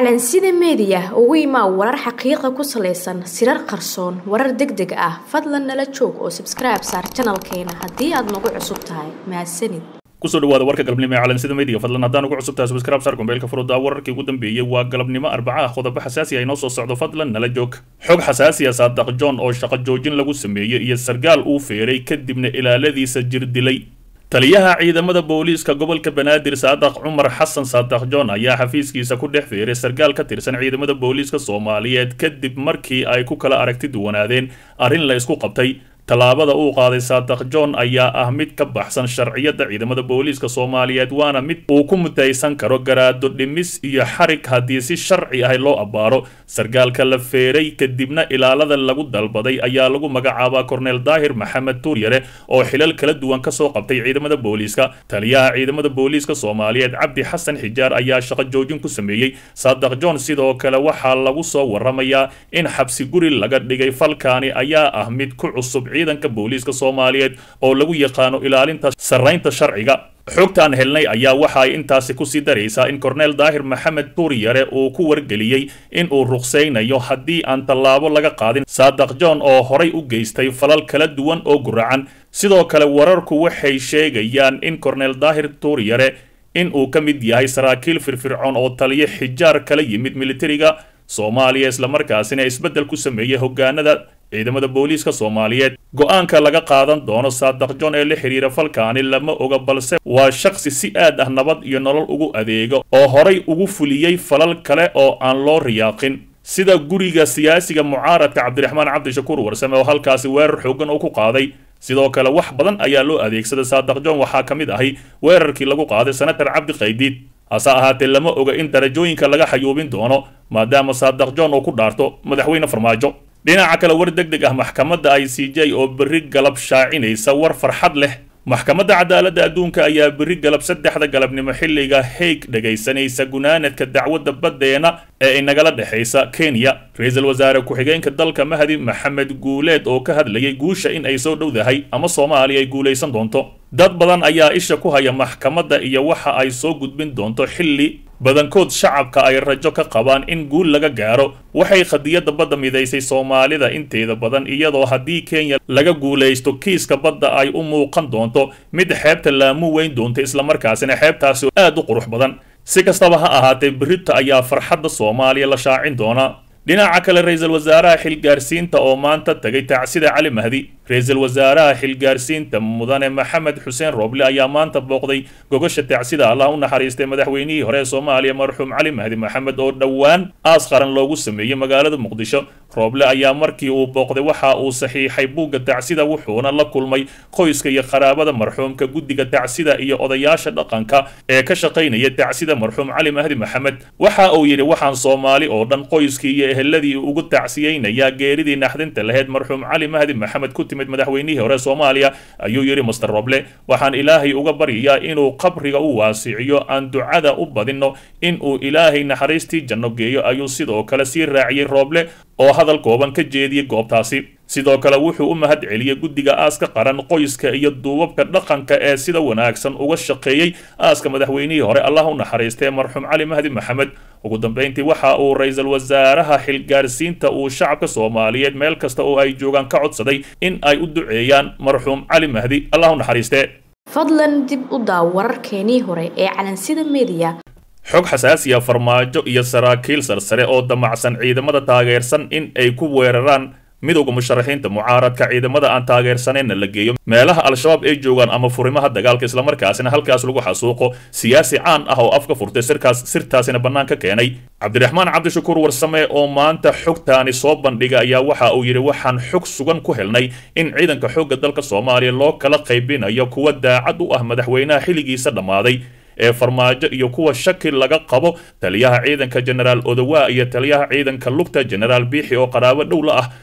calansida meediya ugu imaa warar xaqiiqa ku salaysan sirar qarsoon warar deg deg ah fadlan nala joog oo sabskribe saar janalkeena haddii aad nagu cusub tahay mahadsanid kusoo dhawaada warka galabnimo ee calansida media fadlan haddaan ugu cusub tahay subscribe saar kumbeelka furuda wararkii ugu dambeeyey waa galabnimo arbaca ah qodobo xasaasi ah inoo soo socdo fadlan nala joog xog xasaasi ah saadaq john oo shaqo joojin lagu sameeyey iyo sargaal uu feeray kadibna ilaaladiisa jir dilay taliyaha ciidamada booliiska gobolka banaadir saadaq cumar xasan saadaq john ayaa xafiiskiisa ku dhex feeray sargaal ka tirsan ciidamada booliiska soomaaliyeed kadib markii ay ku kala aragti duwanaadeen arrin la isku qabtay tallaabada uu qaaday saadaq john ayaa ah mid ka baxsan sharciyada ciidamada booliiska soomaaliyeed waana mid uu ku mutaysan karo garaado dhimis iyo xarig haddii si sharci ah loo abbaaro sargaalka la feeray kadibna ilaalada lagu dalbaday ayaa lagu magacaabaa korneel daahir maxamed tuuryare oo xilal kala duwan kasoo qabtay ciidamada booliiska taliyaha ciidamada booliiska soomaaliyeed cabdi xasan xijaar ayaa shaqo joojin ku sameeyey saadaq john sidoo kale waxaa lagu soo waramayaa in xabsi guri laga dhigay falkaani ayaa ah mid ku cusub ciidanka booliiska soomaaliyeed oo lagu yaqaano ilaalinta sarraynta sharciga xogtaan helnay ayaa waxa ay intaasi kusii daraysaa in korneel daahir maxamed tuuryare uu ku wargeliyey in uu ruqsaynayo haddii aan tallaabo laga qaadin saadaq john oo horay u geystay falal kala duwan oo guracan sidoo kale wararku waxay sheegayaan in korneel daahir tuuryare in uu ka mid yahay saraakiil firfircoon oo taliyo xijaar kala yimid militariga soomaaliya islamarkaasina isbeddel ku sameeyey hogaanada ciidamada booliiska soomaaliyeed go-aanka laga qaadan doono saadaq john ee la xiriira falkaani lama oga balse waa shakhsi si aad ah nabad iyo nolol ugu adeego oo horay ugu fuliyey falal kale oo aan loo riyaaqin sida guriga siyaasiga mucaaradka cabdiraxmaan cabdishakuur warsame oo halkaasi weerar xoogan uu ku qaaday sidoo kale wax badan ayaa loo adeegsaday saadaq john waxaa ka mid ahay weerarkii lagu qaaday senatar cabdi qaydiid hase ahaatee lama oga in darajooyinka laga xayuubin doono maadaama saadaq john uu ku dhaarto madaxweyne farmaajo dhinaca kale war deg deg ah maxkamadda i c j oo berri galab shaacinaysa war farxad leh maxkamadda cadaaladda adduunka ayaa berri galab saddexda galabnimo xilliga haig dhegaysanaysa gunaanadka dacwadda baddeena ee inagala dhexaysa kenya ra-iisul wasaare ku-xigeenka dalka mahdi maxamed guuleed oo ka hadlayay guusha in ay soo dhowdahay ama soomaaliya ay guulaysan doonto dad badan ayaa isha ku haya maxkamadda iyo waxa ay soo gudbin doonto xilli badankood shacabka ay rajo ka qabaan in guul laga gaaro waxay khadiyadda badda midaysay soomaalida inteeda badan iyadoo haddii kenya laga guulaysto kiiska badda ay u muuqan doonto mid xeebta laamu weyn doonta islamarkaasina xeebtaasi aad u qurux badan si kastaba ha ahaatee berita ayaa farxadda soomaaliya la shaacin doonaa dhinaca kale ra-iisul wasaaraha xilgaarsiinta oo maanta tagay tacsida cali mahdi ra-iisul wasaaraha xilgaarsiinta mudane maxamed xuseen rooble ayaa maanta booqday gogasha tacsida allah u naxariistay madaxweynihii hore ee soomaaliya marxuum cali mahdi maxamed oo dhowaan aas qaran loogu sameeyey magaalada muqdisho rooble ayaa markii uu booqday waxa uu saxiixay buugga tacsida wuxuuna la kulmay qoyska iyo qaraabada marxuumka guddiga tacsida iyo odayaasha dhaqanka ee ka shaqaynaya tacsida marxuum cali mahdi maxamed waxa uu yidhi waxaan soomaali oo dhan qoyskii iyo eheladii ugu tacsiyeynayaa geeridii naxdinta laheyd marxuum cali mahdi maxamed ku timid madaxweynihii hore soomaaliya ayuu yidhi master roble waxaan ilaahay uga baryayaa inuu qabriga u waasiciyo aan ducada u badinno in uu ilaahay naxariistii janno geeyo ayuu sidoo kale sii raaciyey rooble oo hadal kooban ka jeediyey goobtaasi sidoo kale wuxuu u mahad celiyey guddiga aaska qaran qoyska iyo duubabka dhaqanka ee sida wanaagsan uga shaqeeyey aaska madaxweynihii hore allah u naxariistay marxuum cali mahdi maxamed ugu dambayntii waxa uu ra-iisul wasaaraha xilgaarsiinta uu shacabka soomaaliyeed meel kasta oo ay joogaan ka codsaday in ay u duceeyaan marxuum cali mahdi allah u naxariiste fadlan dib u daaw wararkeenii hore ee calansida meediya xog xasaasiya farmaajo iyo saraakiil sarsare oo damacsan ciidamada taageersan in ay ku weeraraan midowda musharaxiinta mucaaradka ciidamada aan taageersaneenna la geeyo meelaha al-shabaab ay joogaan ama furimaha dagaalka islamarkaasina halkaas lagu xasuuqo siyaasi caan ah oo afka furtay sirkaas sirtaasina bannaan ka keenay cabdiraxmaan cabdishakuur warsame oo maanta xogtaani soo bandhiga ayaa waxa uu yidhi waxaan xog sugan ku helnay in ciidanka xoogga dalka soomaaliya loo kala qaybinayo kuwa daacad u ah madaxweynaha xilligiisa dhammaaday ee farmaajo iyo kuwa shaki laga qabo taliyaha ciidanka jenaraal odowa iyo taliyaha ciidanka lugta jenaraal biixi oo qaraabo dhow la ah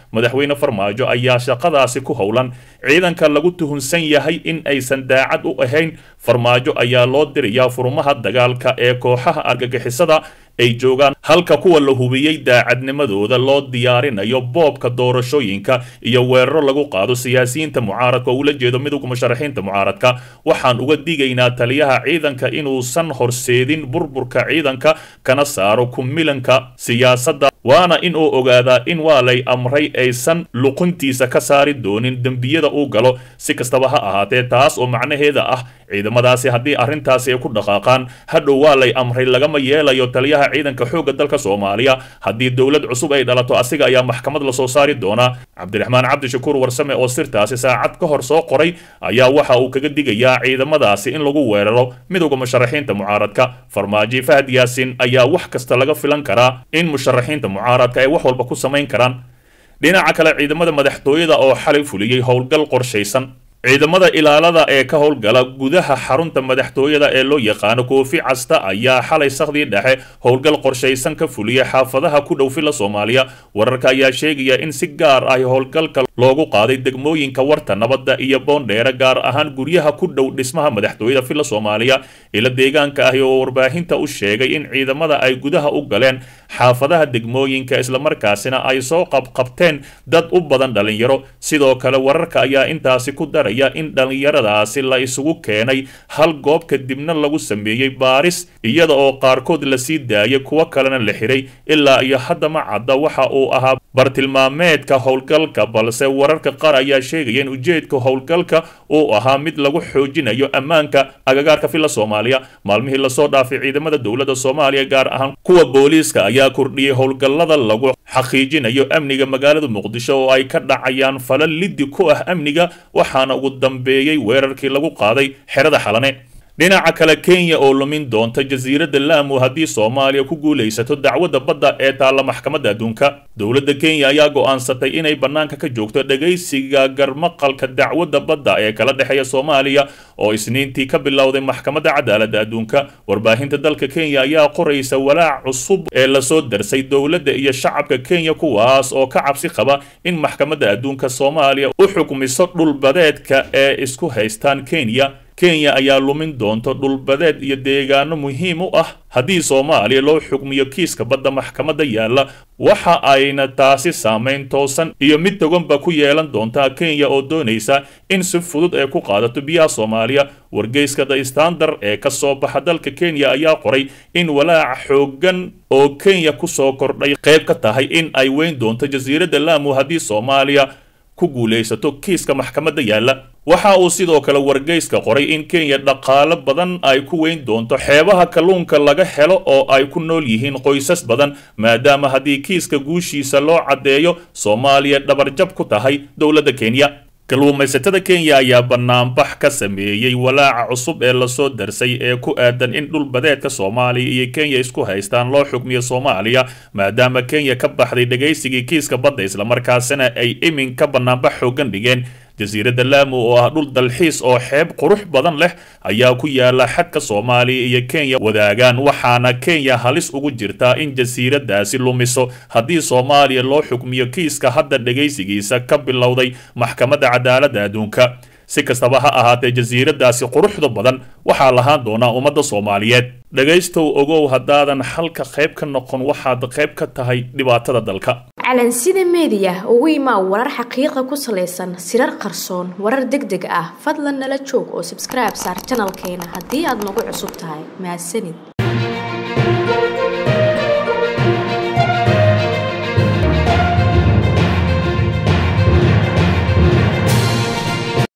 madaxweyne farmaajo ayaa shaqadaasi ku howlan ciidanka lagu tuhunsan yahay in aysan daacad u ahayn farmaajo ayaa loo dirayaa furmaha dagaalka ee kooxaha argagixisada ay joogaan halka kuwa la hubiyey daacadnimadooda loo diyaarinayo boobka doorashooyinka iyo weeraro lagu qaado siyaasiyiinta mucaaradka oo ula jeedo midowga musharaxiinta mucaaradka waxaan uga digaynaa taliyaha ciidanka inuusan horseedin burburka ciidanka kana saaro kumilanka siyaasadda waana in uu ogaadaa in waa lay amray aysan luquntiisa ka saari doonin dembiyada uu galo si kastaba ha ahaatee taas oo macnaheeda ah ciidamadaasi haddii arrintaasi ay ku dhaqaaqaan hadhow waa lay amray lagama yeelayo taliyaha ciidanka xoogga dalka soomaaliya haddii dowlad cusub ay dhalato asiga ayaa maxkamad lasoo saari doonaa cabdiraxmaan cabdishakuur warsame oo sirtaasi saacad ka hor soo qoray ayaa waxa uu kaga digayaa ciidamadaasi in lagu weeraro midowda musharaxiinta mucaaradka farmaajo fahad yaasin ayaa wax kasta laga filan karaa in musharaxiinta mucaaradka ay wax walba ku samayn karaan dhinaca kale ciidamada madaxtooyada oo xalay fuliyey howlgal qorshaysan ciidamada ilaalada ee ka howlgala gudaha xarunta madaxtooyada ee loo yaqaano koofi casta ayaa xalay sakhdii dhexe howlgal qorshaysan ka fuliyay xaafadaha ku dhow fila soomaaliya wararka ayaa sheegaya in si gaar ah howlgalka loogu qaaday degmooyinka warta nabadda iyo boondheere gaar ahaan guryaha ku dhow dhismaha madaxtooyada fila soomaaliya ila deegaanka ahi oo warbaahinta u sheegay in ciidamada ay gudaha u galeen xaafadaha degmooyinka islamarkaasina ay soo qabqabteen dad u badan dhalinyaro sidoo kale wararka ayaa intaasi ku daray in dhallinyaradaasi la isugu keenay hal goob kadibna lagu sameeyey baaris iyada oo qaarkood lasii daayay kuwo kalena la xiray ilaa iyo hadda ma cadda waxa uu ahaa bartilmaameedka howlgalka balse wararka qaar ayaa sheegaya in ujeedka howlgalka uu ahaa mid lagu xoojinayo ammaanka agagaarka fila soomaaliya maalmihii lasoo dhaafay ciidamada dowladda soomaaliya gaar ahaan kuwa booliiska ayaa kordhiyey howlgallada lagu xaqiijinayo amniga magaalada muqdisho oo ay ka dhacayaan falal liddi ku ah amniga waxaana ugu dambeeyey weerarkii lagu qaaday xerada xalane dhinaca kale kenya oo lumin doonta jasiiradda laamu haddii soomaaliya ku guulaysato dacwadda badda ee taalla maxkamadda adduunka dowladda kenya ayaa go'aansatay inay bannaanka ka joogto dhegaysiga garmaqalka dacwadda badda ee kala dhexeeya soomaaliya oo isniintii ka bilowday maxkamadda cadaaladda adduunka warbaahinta dalka kenya ayaa qoraysa walaac cusub ee lasoo darsay dowladda iyo shacabka kenya kuwaas oo ka cabsi qaba in maxkamadda adduunka soomaaliya u xukmiso dhulbadeedka ee isku haystaan kenya kenya ayaa lumin doonto dhulbadeed iyo deegaano muhiim u ah haddii soomaaliya loo xukmiyo kiiska badda maxkamadda yaalla waxa ayna taasi saamayn toosan iyo mid toganba ku yeelan doontaa kenya oo doonaysa in si fudud ay ku qaadato biyaha soomaaliya wargeyska the standard ee ka soo baxa dalka kenya ayaa qoray in walaaca xooggan oo kenya kusoo kordhay qayb ka tahay in ay weyn doonto jasiiradda laamu haddii soomaaliya ku guulaysato kiiska maxkamadda yaalla waxa uu sidoo kale wargeyska qoray in kenya dhaqaalo badan ay ku weyn doonto xeebaha kalluunka laga helo oo ay ku nool yihiin qoysas badan maadaama haddii kiiska guushiisa loo caddeeyo soomaaliya dhabarjab ku tahay dowladda kenya kalluumaysatada kenya ayaa banaanbax ka sameeyey walaaca cusub ee lasoo darsay ee ku aadan in dhul badeedka soomaaliya iyo kenya isku haystaan loo xukmiyo soomaaliya maadaama kenya ka baxday dhegaysigii kiiska badda islamarkaasina ay iminka banaanbax xoogan dhigeen jasiiradda laamu oo ah dhul dalxiis oo xeeb qurux badan leh ayaa ku yaala xadka soomaaliya iyo kenya wadaagaan waxaana kenya halis ugu jirtaa in jasiiradaasi lumiso haddii soomaaliya loo xukmiyo kiiska hadda dhegaysigiisa ka bilowday maxkamadda cadaaladda adduunka si kastaba ha ahaatee jasiiradaasi quruxda badan waxaa lahaan doonaa ummadda soomaaliyeed dhegaystow ogow haddaadan halka qayb ka noqon waxaad qayb ka tahay dhibaatada dalka calansida meediya ugu imaa warar xaqiiqa ku salaysan sirar qarsoon warar deg deg ah fadlan nala joog oo sabskribe saar janalkeena haddii aad nagu cusub tahay mahadsanid